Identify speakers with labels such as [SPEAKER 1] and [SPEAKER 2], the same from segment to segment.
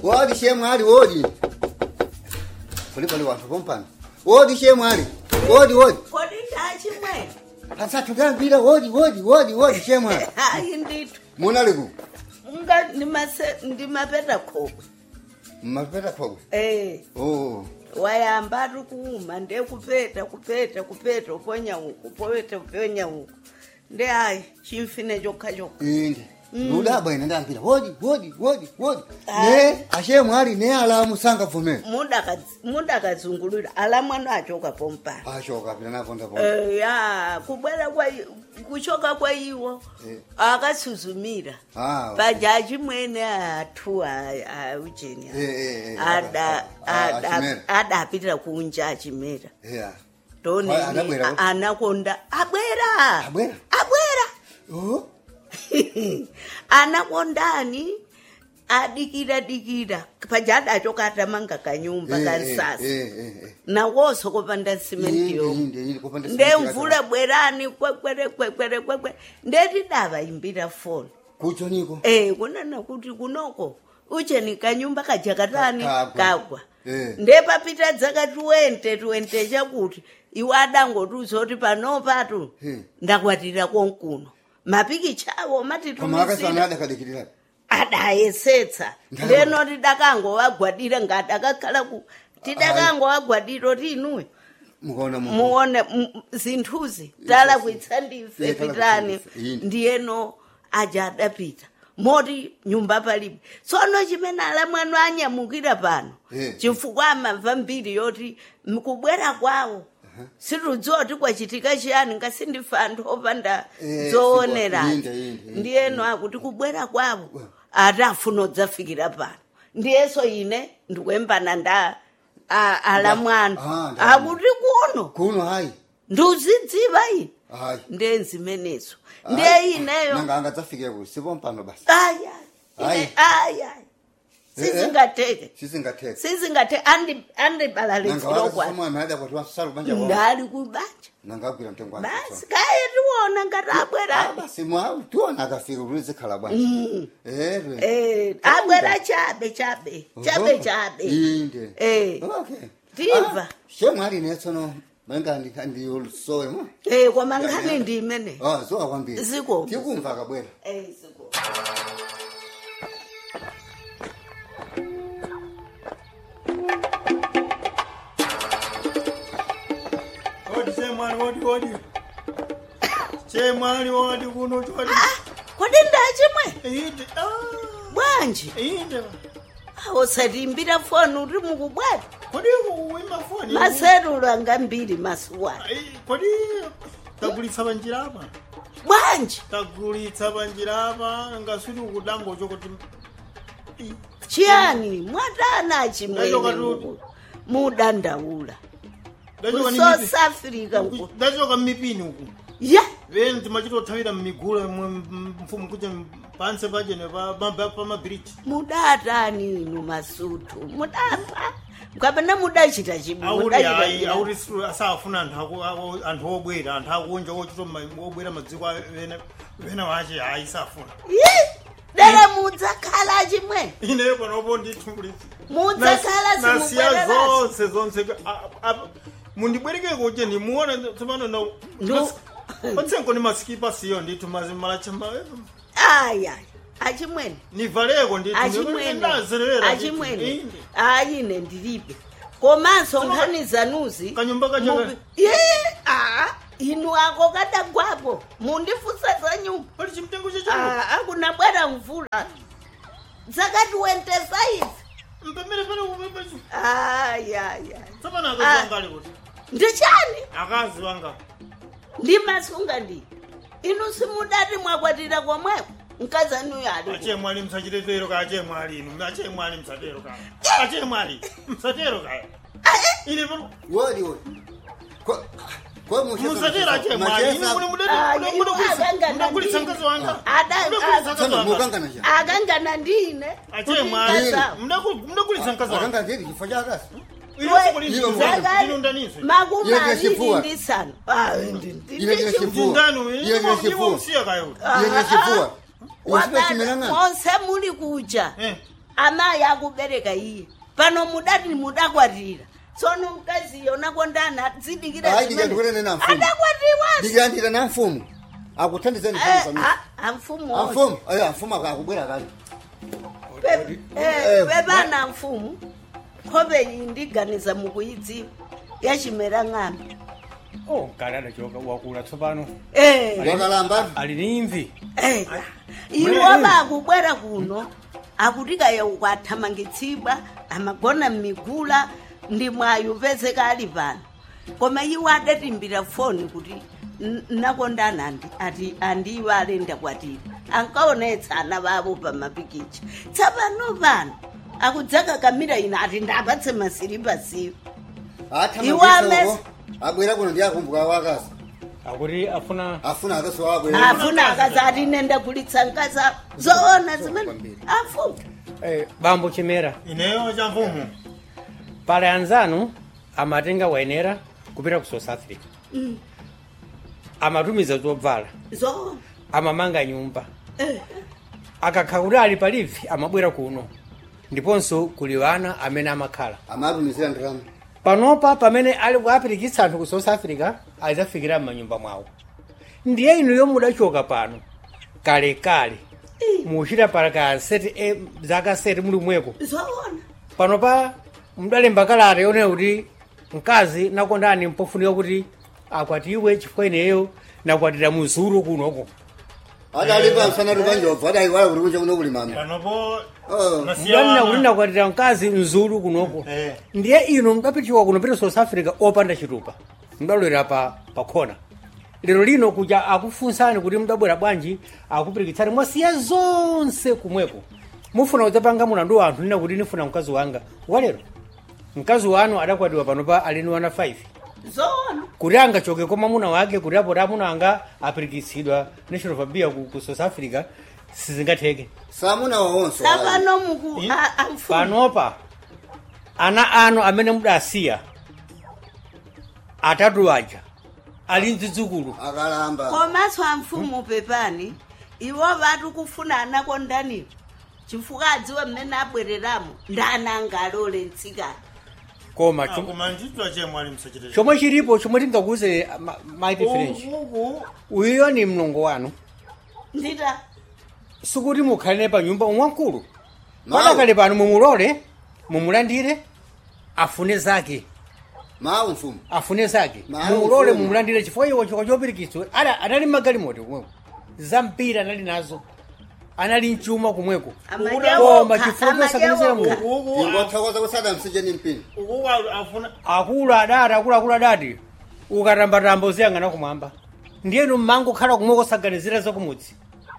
[SPEAKER 1] wodi shemwali wodi kuli pali wanthu pompano wodi shemwali wodi wodi
[SPEAKER 2] kodi ndachimwe
[SPEAKER 1] pasathu kambira wodi wodi wodi wodi shemwali
[SPEAKER 2] hayi ndithu
[SPEAKER 1] munaliku
[SPEAKER 2] nga ndimase- ndimapeta khokwe
[SPEAKER 1] mmapeta khokwe
[SPEAKER 2] eh
[SPEAKER 1] oh
[SPEAKER 2] wayamba ari kuuma ndekupeta kupeta kupeta uponya uku upeta uponya uku nde hayi chimfine chokha chokha
[SPEAKER 1] inde ludabwa ine ndambira wodi wodi wodi wodi
[SPEAKER 2] Ah.
[SPEAKER 1] ne ashemwali ne alamu sangavumera
[SPEAKER 2] Mudakadz- mudakadzungulira ala mwana achoka pompana
[SPEAKER 1] ashoka pina naponda po
[SPEAKER 2] Eh, ya kubwera kwa i- kuchoka kwa iwo
[SPEAKER 1] Eh.
[SPEAKER 2] akasuzumira
[SPEAKER 1] Ah,
[SPEAKER 2] pajaji mwene athu aujeni
[SPEAKER 1] Eh, eh, eh, ah, ah, Achimera.
[SPEAKER 2] adapitira kunja achimera
[SPEAKER 1] yeah
[SPEAKER 2] ndoni
[SPEAKER 1] Ah, anabwera?
[SPEAKER 2] anakonda abwera
[SPEAKER 1] Abwera?
[SPEAKER 2] abwera
[SPEAKER 1] oh
[SPEAKER 2] anakondani adikira dikira paja adachoka atamanga kanyumba
[SPEAKER 1] Eh,
[SPEAKER 2] kansasa
[SPEAKER 1] eh, eh, eh.
[SPEAKER 2] nawoso kopanda simenti
[SPEAKER 1] Inde,
[SPEAKER 2] yomwe
[SPEAKER 1] inde, inde, kopanda simenti
[SPEAKER 2] ndemvula bwerani kwekwere kwekwere kwekwe ndeti davaimbira foni
[SPEAKER 1] kucho niko
[SPEAKER 2] Eh, kunana kuti kunoko ucheni kanyumba kajakatani
[SPEAKER 1] Ka- kagwa.
[SPEAKER 2] kagwa
[SPEAKER 1] Eh.
[SPEAKER 2] ndepapita dzaka 20 20 chakuti iwe adangotiuza kuti panopatu
[SPEAKER 1] Hmm.
[SPEAKER 2] ndakwatira konkuno mapikicha awo
[SPEAKER 1] koma akasana
[SPEAKER 2] matitumisira
[SPEAKER 1] adakadikirira
[SPEAKER 2] adayesetsa
[SPEAKER 1] Ndalama.
[SPEAKER 2] ndeno tidakangowagwadira ngadakakhala ku tidakangowagwadira kuti inuwe
[SPEAKER 1] mukaona mu
[SPEAKER 2] muone m- zinthuzi tala kuitsa ndife
[SPEAKER 1] Iye tala
[SPEAKER 2] pitani
[SPEAKER 1] kuitsa ndife, yini.
[SPEAKER 2] ndiyeno aja adapita moti nyumba palibe tsono chimene ala mwanu anyamukira pano
[SPEAKER 1] Eh.
[SPEAKER 2] chifukwa amamva mbiri yoti mkubwera kwawo situdziwa kuti kwachitika chiyani ngasindife anthu opanda
[SPEAKER 1] Eh,
[SPEAKER 2] zoonerani
[SPEAKER 1] inde, inde, inde.
[SPEAKER 2] ndiyeno akuti kubwera kwawo ati afuna udzafikira pano ndiyeso ine ndikuyembana nda a- ala mwanu
[SPEAKER 1] Ah, ndalama.
[SPEAKER 2] akuti kuno
[SPEAKER 1] kuno hayi
[SPEAKER 2] ndiuzidziva ine
[SPEAKER 1] hayi
[SPEAKER 2] ndenzimenezo ndiye ineyo
[SPEAKER 1] nanga angadzafike ku sipompano basi
[SPEAKER 2] aya
[SPEAKER 1] Hayi.
[SPEAKER 2] aya sizingateke
[SPEAKER 1] sisingathetha
[SPEAKER 2] sizingateke andibalalisilokwana
[SPEAKER 1] nangawaamwana adakwati wasala kubanja kwao
[SPEAKER 2] ndali kubanja
[SPEAKER 1] nangagwira mtengo wake
[SPEAKER 2] basi kaye tiwona ngati abwera
[SPEAKER 1] basi mwa tiona akafika kuti zikhala bwanje ere
[SPEAKER 2] Eh, abwera chabe chabe chabe chabe
[SPEAKER 1] inde
[SPEAKER 2] Eh.
[SPEAKER 1] okay
[SPEAKER 2] Ndimva.
[SPEAKER 1] shemwali netsono manga ndiyolusowe mo
[SPEAKER 2] Eh, koma nkhani ndi imene
[SPEAKER 1] ah zowa kwambiri
[SPEAKER 2] Ziko.
[SPEAKER 1] tikumva akabwera
[SPEAKER 2] Eh, ziko.
[SPEAKER 3] Odi chemwali odi odi. Chemwali odi kuno chodi.
[SPEAKER 2] Ah, kodi ndachimwe
[SPEAKER 3] Inde. Ah.
[SPEAKER 2] bwanji
[SPEAKER 3] Inde.
[SPEAKER 2] usatimbira foni uri mukubwata
[SPEAKER 3] Kodi uima foni.
[SPEAKER 2] maserulu anga mbiri masuwani
[SPEAKER 3] Ai, Kodi tagulitsa banjira apa.
[SPEAKER 2] bwanji
[SPEAKER 3] Tagulitsa banjira apa ngasuli ukudango chokoti. Ii.
[SPEAKER 2] chiyani mwatana
[SPEAKER 3] Ndachoka
[SPEAKER 2] chimwene
[SPEAKER 3] tuti.
[SPEAKER 2] muku- mudandaula
[SPEAKER 3] Ndachoka ni
[SPEAKER 2] south
[SPEAKER 3] mipi.
[SPEAKER 2] africa nku
[SPEAKER 3] Ndachoka mipini uku.
[SPEAKER 2] ya
[SPEAKER 3] Veni timachitothawira mmigula mfumu kuti panse pachene pamabiriji.
[SPEAKER 2] mudatani inu masutu mudapa kapena mudachita chibu
[SPEAKER 3] auri
[SPEAKER 2] mudachita
[SPEAKER 3] hayi
[SPEAKER 2] chiyani?
[SPEAKER 3] auri siru- asafuna anthu aku- aku- anthu obwera anthu akunja ochita ma- obwera madziko a- vena vena vache hayi safuna
[SPEAKER 2] Yi, dere mudzakhala chimwe
[SPEAKER 3] ine panopo ndithumbulitsi
[SPEAKER 2] mudzakhala
[SPEAKER 3] nasiya
[SPEAKER 2] simubwerera
[SPEAKER 3] zonse zonse a- a- mundibwereke kuti ndimuona tsopano na
[SPEAKER 2] Ndu-
[SPEAKER 3] patsenko ni masikipa siyo ndithu mazimalacha
[SPEAKER 2] aya achimwene
[SPEAKER 3] nivaleko
[SPEAKER 2] achimwene
[SPEAKER 3] ndithu
[SPEAKER 2] achimwene ayine ndilibe komanso
[SPEAKER 3] Soma-
[SPEAKER 2] nkhani zanuzi
[SPEAKER 3] Kanyumba kacha-
[SPEAKER 2] mubi- ye a inu ako kadagwapo mundifusa za nyumba
[SPEAKER 3] pali chimtengo chacho
[SPEAKER 2] Ah, akuna bwera mvula zakati wentesaizi
[SPEAKER 3] mpemere pale upepecho
[SPEAKER 2] ayaya
[SPEAKER 3] tsopano
[SPEAKER 2] Ah.
[SPEAKER 3] akazi wangali kuti
[SPEAKER 2] ndichani
[SPEAKER 3] akazi wanga
[SPEAKER 2] ndimasunga ndi inu simudati mwakwatira komweko mkazanuyo ali
[SPEAKER 3] ache mwali msachitero ka ache mwali inu ache mwali msatero ka ache mwali msatero ka ine pano
[SPEAKER 1] wodi wodi Ko- ko mucheka-
[SPEAKER 3] musatero ache mwali ine
[SPEAKER 1] Macheza-
[SPEAKER 3] muli
[SPEAKER 2] Ah,
[SPEAKER 3] mudati
[SPEAKER 2] iwo akangana
[SPEAKER 3] mudagulitsa
[SPEAKER 2] ndi-
[SPEAKER 3] mkazi wanga
[SPEAKER 2] Ada-
[SPEAKER 3] mudagulitsa
[SPEAKER 2] ah,
[SPEAKER 3] mkazi
[SPEAKER 1] Tsono
[SPEAKER 3] wanga
[SPEAKER 1] mukangana cha
[SPEAKER 2] akangana ndine
[SPEAKER 3] ache mwali
[SPEAKER 2] Mkaza-
[SPEAKER 3] mudagulitsa mkazi wanga
[SPEAKER 1] akanga ndiri chifo chakasi
[SPEAKER 3] ine
[SPEAKER 1] Iwo
[SPEAKER 3] sikulitsa
[SPEAKER 2] Zakati
[SPEAKER 3] ndinundanise
[SPEAKER 2] makumi
[SPEAKER 1] Iye
[SPEAKER 2] aviri
[SPEAKER 1] ndinechipfuwa.
[SPEAKER 2] ndi nsanu Ah, ndi- ndi-
[SPEAKER 1] Iye
[SPEAKER 2] ndi
[SPEAKER 1] ndinechipfuwa.
[SPEAKER 2] chipfuwa.
[SPEAKER 3] ndindanu
[SPEAKER 1] Iye
[SPEAKER 3] ine
[SPEAKER 1] ndinechipfuwa.
[SPEAKER 3] ndimusiya kayo
[SPEAKER 1] iye nechipfuwa
[SPEAKER 2] Wakati
[SPEAKER 1] usipechimira ng'ana
[SPEAKER 2] monse muli kuja
[SPEAKER 3] eh
[SPEAKER 2] amayi akubereka iye pano mudati mudakwatira tsono mkazi yona kondana dzidikira
[SPEAKER 1] Hayi, ndikandikuonene na mfumu.
[SPEAKER 2] adakwatiwa
[SPEAKER 1] ndikuyandira na mfumu akuthandizeni famisa
[SPEAKER 2] amfumu
[SPEAKER 1] amfumu ayo amfumu akubwera kale
[SPEAKER 2] Eh, pepana mfumu nkhope iyi ndiganiza mukuyidziwa yachimera ng'ambi
[SPEAKER 4] oh kale adachoka wakula tsopano
[SPEAKER 2] Eh,
[SPEAKER 1] wakalamba
[SPEAKER 4] ali ni imvi
[SPEAKER 2] eh. iwo bakubwera kuno akutikaya ukwathamangitsidwa amagona mmigula ndi mwayo pezeka ali pano koma iwo adatimbira foni kuti "N- nakondana andi ati andiwo alenda kwatira ankaonetsa ana bavo pa mapikicha tsapano pano akudzaka kamira ina ati ndapatse masiripa siwo Iwo amesi-
[SPEAKER 1] athamangitsaoko abwera kuno ndi akumbuka wakazi
[SPEAKER 4] akuti afuna
[SPEAKER 1] afuna akazi wabwera
[SPEAKER 2] afuna akazi ati nenda kulitsa nkasa zoona zimene afuna
[SPEAKER 4] eh, bambo chimera
[SPEAKER 3] ineyo cha mfumu
[SPEAKER 4] pale anzanu amatenga wayenera kupita ku south africa amatumiza zobvala
[SPEAKER 2] zoona
[SPEAKER 4] amamanga nyumba
[SPEAKER 2] Eh.
[SPEAKER 4] akakha kuti ali palivi amabwera kuno ndiponso kuli wana amene amakhala
[SPEAKER 1] amatumizira ndalama
[SPEAKER 4] panopa pamene ali kuapirikitsa anthu ku south africa adzafikira m'manyumba mwawo ndiye inu yomwe mudachoka pano kalekale muchita para seti e, zaka seti muli mweko
[SPEAKER 2] zoona
[SPEAKER 4] panopa mudalemba kalata yonena kuti mkazi nakondani mpofunika kuti akwatiwe chifukwa ineyo nakwatira muzulu kunoko
[SPEAKER 1] adalipa msana tupanjobva adaiwala kuti kunja kuno kuli mame
[SPEAKER 3] panopo
[SPEAKER 1] Oh.
[SPEAKER 4] mudanena kuti nakwatira mkazi mzulu kunoko
[SPEAKER 3] Eh.
[SPEAKER 4] ndiye inu mudapitiwa kuno pita south africa opanda chitupa mudalowera pa pakhona lero lino kuja akufunsani kuti mudabwera bwanji akupirikitsani mwasiya zonse kumweko mufuna kudzapanga mulandu wa anthu nina kuti nifuna mkazi wanga walero mkazi wanu adakwatiwa panopa alini wana 5
[SPEAKER 2] zoona
[SPEAKER 4] kuti angachoke kwa mwamuna wake kuti apo amuna anga apirikitsidwa national fabia ku, ku south africa sizingatheke
[SPEAKER 1] samuna wawonso
[SPEAKER 2] tsapano muku
[SPEAKER 3] I-
[SPEAKER 2] a- amfumu
[SPEAKER 4] panopa ana anu amene mudasiya atatu aja ali mzidzukulu
[SPEAKER 1] akalamba
[SPEAKER 2] komanso amfumu pepani iwo vatu kufuna anakondaniwo chifukwa adziwe mmene abwereramo ndani angalole mtsikana
[SPEAKER 4] koma chom-
[SPEAKER 3] koma nditwa chemwe ali msachite
[SPEAKER 4] chomwe chilipo chomwe tingakuze maiti french
[SPEAKER 3] uku
[SPEAKER 4] uyuyo ni mlongo wanu
[SPEAKER 2] ndita
[SPEAKER 4] sikuti mukhalire pa nyumba umwamkulu
[SPEAKER 1] Mawu.
[SPEAKER 4] padakale pano mumulole mumulandire afune zake
[SPEAKER 1] mawu mfumu
[SPEAKER 4] afune zake
[SPEAKER 1] Mawu,
[SPEAKER 4] mumulole
[SPEAKER 1] mfumu.
[SPEAKER 4] mumulandire chifukwa iwo chikwa chopirikitswa Ada- anali magalimoto kumweko zampira anali nazo anali mchuma kumweko koma chifukwa chosakanizira munthu
[SPEAKER 3] uku
[SPEAKER 1] ingothokoza kusada msije ni mpini
[SPEAKER 3] uku afuna
[SPEAKER 4] akulu adati akuluakulu adati ukatambatamba uziyang'ana kumwamba ndiyenu mmango khala kumwe kosaganizira zakumudzi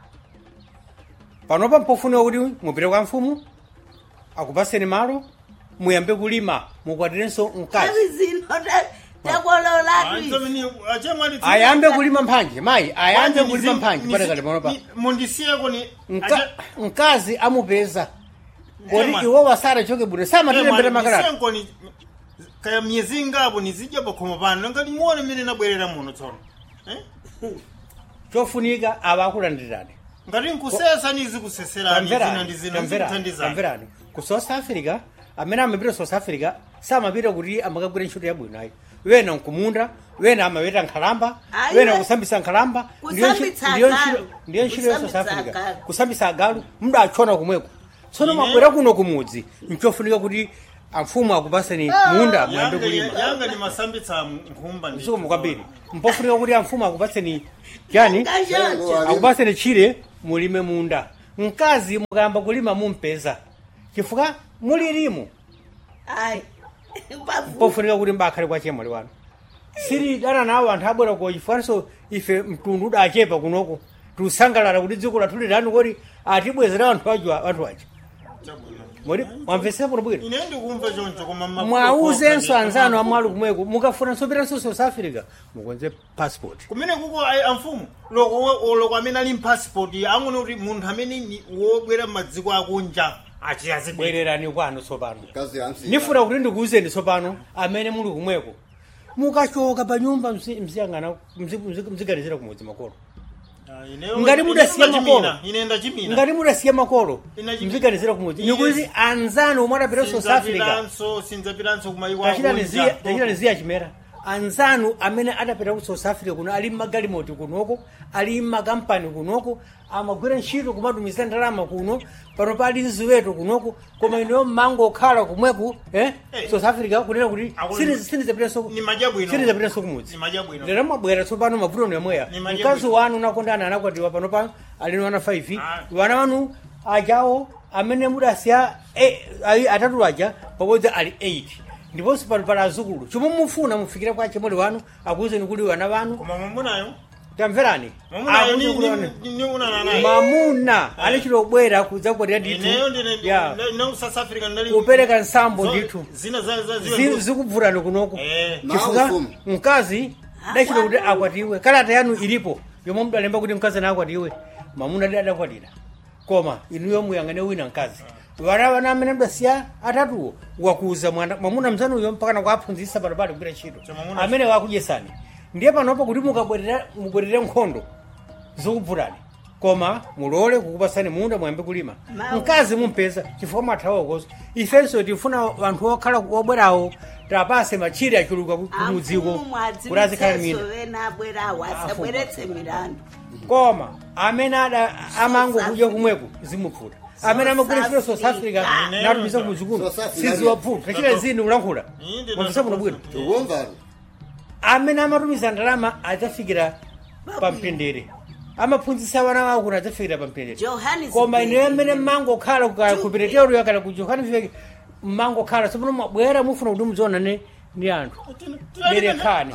[SPEAKER 4] panopa mpofuniwa kuti mupite kwa mfumu akupaseni malo muyambe kulima mukwatirenso mkazi
[SPEAKER 2] avi zino ta- takololatu
[SPEAKER 3] achemwe ali
[SPEAKER 4] ayambe kulima mphanje mayi ayambe kulima mphanje padakale panopa
[SPEAKER 3] mundisiyeko ni
[SPEAKER 4] Mka- mkazi amupeza kodi
[SPEAKER 3] Ema.
[SPEAKER 4] iwo wasarachoke bwino samatilembera makalata
[SPEAKER 3] ndisenko ni kaya myezi ingapo nizidya pakhomo pano nanga limuone mmene nabwerera muno tsono Eh?
[SPEAKER 4] chofunika ava akulandirani
[SPEAKER 3] ngati nkusesa nizikuseserani zina ndi zina zikuthandizani
[SPEAKER 4] tamverani ku south africa amene amapita south africa samapita kuti amakagwira ntchito yabwino ayi wena nkumunda wena amapita nkhalamba
[SPEAKER 2] Ayi,
[SPEAKER 4] wena
[SPEAKER 2] we-
[SPEAKER 4] kusambisa nkhalamba ndiyo ntchi-
[SPEAKER 2] Kusambitsa
[SPEAKER 4] ndiyo
[SPEAKER 2] agalu.
[SPEAKER 4] ntchito- ndiyo ntchito ya south
[SPEAKER 2] Kusambitsa
[SPEAKER 4] africa
[SPEAKER 2] agalu.
[SPEAKER 4] kusambisa agalu mudachona kumweko tsono
[SPEAKER 3] Ine-
[SPEAKER 4] mabwera kuno kumudzi nchofunika kuti amfumu akupaseni munda muyambe
[SPEAKER 3] Yanga-
[SPEAKER 4] kulima
[SPEAKER 3] yanga ni masambitsa nkhumba ndi-
[SPEAKER 4] msukumu kwambiri mpofunika kuti amfumu akupatseni chani akupaseni chire mulime munda mkazi mukayamba kulima mumpeza chifukwa mulirimu
[SPEAKER 2] ayi Bavu.
[SPEAKER 4] pofunika kuti mbakhale kwa chemwali wanu siri dana nawo anthu abwera ko chifukwanso ife mtundu udachepa kunoko tiusangalala kuti dziko lathu lirani kodi atibwezera anthu aja anthu aja
[SPEAKER 3] Chabwino.
[SPEAKER 4] modi mwamvesera bwino bwino
[SPEAKER 3] ine ndikumva choncho koma ma-
[SPEAKER 4] mwauzenso
[SPEAKER 3] ma-
[SPEAKER 4] anzanu amwali kumweko mukafunanso pitanso south africa mukonze passport
[SPEAKER 3] kumene kuko ayi amfumu loko loko amene ali mpassport angone kuti munthu amene ni wobwera m'madziko akunja achiyazibwere
[SPEAKER 4] bwererani kwanu tsopano
[SPEAKER 1] kazi yamsi
[SPEAKER 4] nifuna kuti ndikuwuzeni tsopano amene muli kumweko mukachoka pa nyumba mzi- mziyang'ana mzi- mzi- mziganizira kumudzi makolo
[SPEAKER 3] Ah, ineyo-
[SPEAKER 4] ngati mudasiya
[SPEAKER 3] ine
[SPEAKER 4] makolo
[SPEAKER 3] ndachimina, ine ndachimina
[SPEAKER 4] ngati mudasiya makolo
[SPEAKER 3] Ina chimina.
[SPEAKER 4] mviganizira kumudzi
[SPEAKER 3] Yes.
[SPEAKER 4] nikuti anzanu omwe adapita ku south africa
[SPEAKER 3] sinzapiranso sinzapiranso kumayiko
[SPEAKER 4] tachitani ziya chimera anzanu amene adapita ku south africa kuno ali mmagalimoti kunoko ali mmakampani kunoko amagwira ntchito kumatumiza ndalama kuno pano pali ziweto kunoko koma ineyo mmango okhala kumweku eh?
[SPEAKER 3] Eh.
[SPEAKER 4] south africa kunena kuti
[SPEAKER 3] Akulu-
[SPEAKER 4] sinizapitanso
[SPEAKER 3] Ni madya bwino.
[SPEAKER 4] sinizapitanso kumudzi
[SPEAKER 3] Ni madya bwino.
[SPEAKER 4] lero mabwera tsopano mavuto ni yamweya
[SPEAKER 3] Ni madya
[SPEAKER 4] mkazi
[SPEAKER 3] bwino.
[SPEAKER 4] wanu nakondana anakwatiwa pano pano alino wana 5
[SPEAKER 3] Ah.
[SPEAKER 4] wana wanu ajawo amene mudasiya eh, ayi atatu aja pabodzi ali 8 ndiponso pano pali azukulu chomwe mufuna mufikire kwa chemwali wanu akuwuzeni kuti wana wanu
[SPEAKER 3] koma mwamunayo
[SPEAKER 4] tamverani
[SPEAKER 3] mwamunayo
[SPEAKER 4] Akuti kuti wana-
[SPEAKER 3] ni unana naye
[SPEAKER 4] mamuna alichitobwera kudzakwatira ndithu
[SPEAKER 3] ineyo ndine
[SPEAKER 4] ya
[SPEAKER 3] no south africa ndali
[SPEAKER 4] kupereka nsambo
[SPEAKER 3] zo-
[SPEAKER 4] ndithu
[SPEAKER 3] zina za za
[SPEAKER 4] Zi-
[SPEAKER 3] ziwe
[SPEAKER 4] zikubvutani kunoko
[SPEAKER 3] eh
[SPEAKER 4] chifukwa
[SPEAKER 1] Maufumu.
[SPEAKER 4] mkazi dachita kuti akwatiwe kalata yanu ilipo yomwe mudalemba kuti mkazi anakwatiwe mamuna adi adakwatira koma inuyo muyang'ane wina mkazi vana vana amene mdasiya atatuwo wakuza mwana mwamuna mzanuyo mpakana kuaphunzitsa pano pali kugwira ntchito
[SPEAKER 3] So mwamuna-
[SPEAKER 4] amene wakudyesani ndiye panopo kuti mukabwerera mubwerere nkhondo zikubvutani koma mulole kukupasani munda muyambe kulima
[SPEAKER 2] Mawu.
[SPEAKER 4] mkazi mumpeza chifukwa mwathawokoso ifenso tifuna vanthu okhala obwerawo tapase machire achuluka ku- kumudziko kuti azikhala mina
[SPEAKER 2] wena abwerawo asabweretse milandu
[SPEAKER 4] koma amene ada amangokudya kumweko zimupfuta amene amagwira ntchito south africa
[SPEAKER 3] Ine-
[SPEAKER 4] natumiza kumudzikuno
[SPEAKER 1] South Africa.
[SPEAKER 4] siziwapfuta tachita zini kulankhula
[SPEAKER 3] Inde-
[SPEAKER 4] mwamvisa muno bwino
[SPEAKER 1] tikumvani
[SPEAKER 4] amene amatumiza ndalama adzafikira pamtendere amaphunzitsa vana wawo kuti adzafikira pamtendere
[SPEAKER 2] Johannesburg.
[SPEAKER 4] koma ineyo amene mmangokhala ku peteteroyo kana ku johannesburg mmangokhala tsopano mwabwera mufuna kuti mudziona ne ndi anthu Berekani.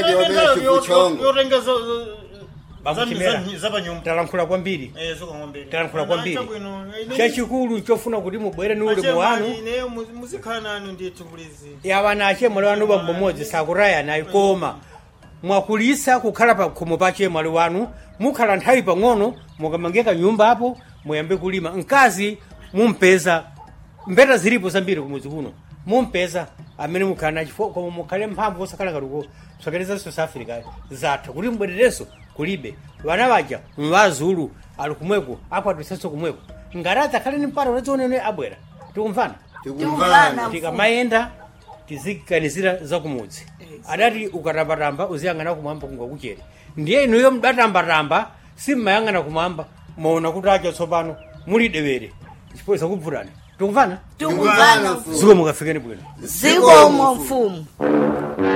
[SPEAKER 3] yotenga
[SPEAKER 4] Bakuchimera.
[SPEAKER 3] zapanyumba
[SPEAKER 4] talankhula kwambiri
[SPEAKER 3] zokaombere
[SPEAKER 4] talankhula kwambiri chachikulu chofuna kuti mubwere ni ulemu wanu
[SPEAKER 3] ineyo muzikhala nanu ndithu kulizi
[SPEAKER 4] yawana achemwali wanu bambo mmodzi sakurayanayi koma mwakulisa kukhala pa khomo pa chemwali wanu mukhala nthawi pang'ono mukamangeka nyumba apo muyambe kulima mkazi mumpeza mbeta zilipo zambiri kumudzi kuno mumpeza amene mukhala nachifo koma mukhale mphamvu osakhala katuko sokereza south africa zatha kuti mbwererenso kulibe vana vaja mvazulu ali kumweko akwatisenso kumweko ngati adzakhale ni mpata unadzionene abwera tikumvana
[SPEAKER 1] tikumvani
[SPEAKER 4] tikamayenda tiziganizira zakumudzi adati ukatambatamba uziyang'ana kumwamba kungakuchere ndiye inuyo mdatambatamba simmayang'ana kumwamba maona kuti acha tsopano muli dewere chifukwa zakubvutani tikumvana
[SPEAKER 2] tikumvana
[SPEAKER 1] mfumu.
[SPEAKER 4] ziko mukafikeni bwino
[SPEAKER 2] zikomo mfumu